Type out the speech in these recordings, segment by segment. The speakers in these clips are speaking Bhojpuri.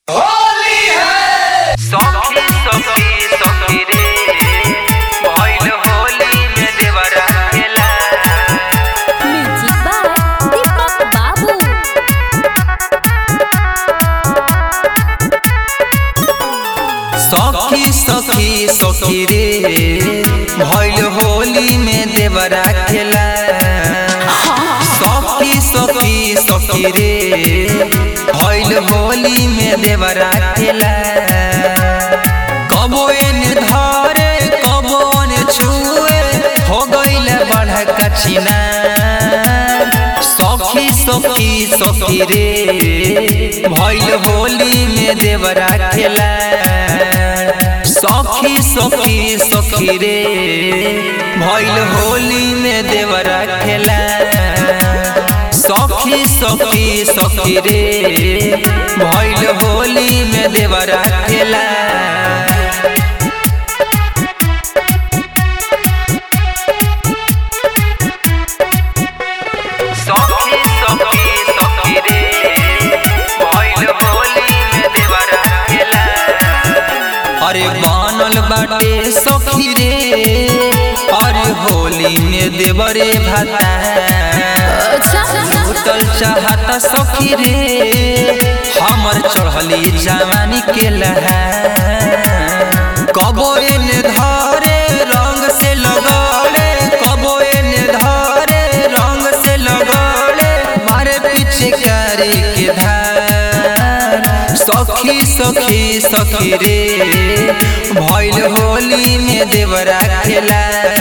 सखी सखी सखी रे भइल होली में देवरा खेला म्यूजिक बाय दीपक बाबू सखी सखी सखी रे भइल होली में देवरा खेला सखी सखी सखी रे भइल होली में देवरा खेला कबो एने धरे कबो ने छुए हो गइल बड़का छिना सखी सखी सखी रे भइल होली में देवरा खेला सखी सखी सखी रे भइल होली में देवरा खेला सखी सखी सखी रे भइल होली में देवरा खेला सखी सखी सखी रे भइल होली में देवरा खेला अरे बनल बाटे सखी रे अरे होली में देवरे भाता उतल चाहता सखी रे हमर चढ़ली जवानी के लहा कबो एने धरे रंग से लगौले कबो एने धरे रंग से लगौले मारे पीछे करे के धार सखी सखी सखी रे भइल होली में देवरा खेला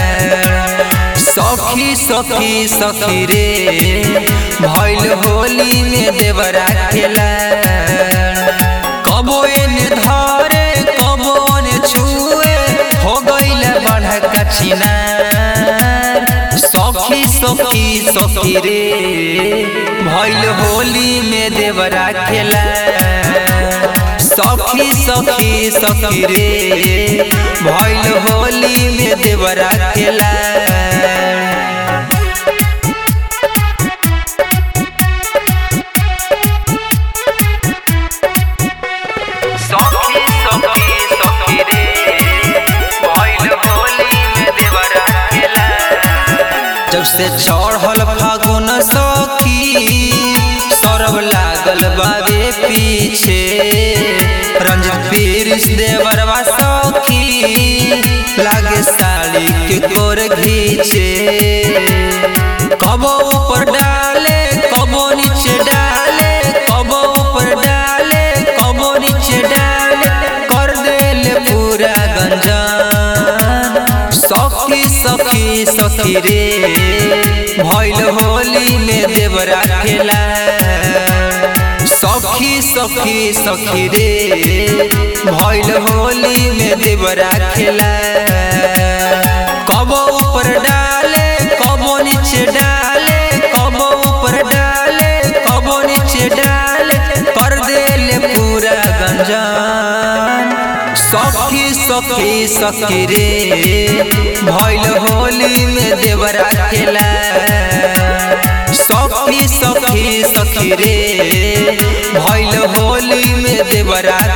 सखी सखी सखी रे भइल होली में देवरा खेला कबो एने धरे कबो ने छुए हो गइल बड़का छिनार सखी सखी सखी रे भइल होली में देवरा खेला सखी सखी सखी रे भइल होली में देवरा खेला सखी सखी सखी रे भइल होली में देवरा खेला जब से चढ़ल फागुन सखी सरब लागल बाबे पीछे रंजित पीरिस देवरवा सखी लागे साड़ी के कोर घीचे कबो ऊपर डाले कबो नीचे डाले कबो ऊपर डाले कबो नीचे डाले कर देले पूरा गंजान सखी सखी सखी रे भइल होली में देवरा खेला सखी सखी सखी रे भइल होली में देवरा खेला कबो ऊपर डाले कबो नीचे डाले कबो ऊपर डाले कबो नीचे डाले कर देले पूरा गंजान सखी सखी सखी रे भइल होली में देवरा खेला सखी सखी सखी रे भइल होली में देवरा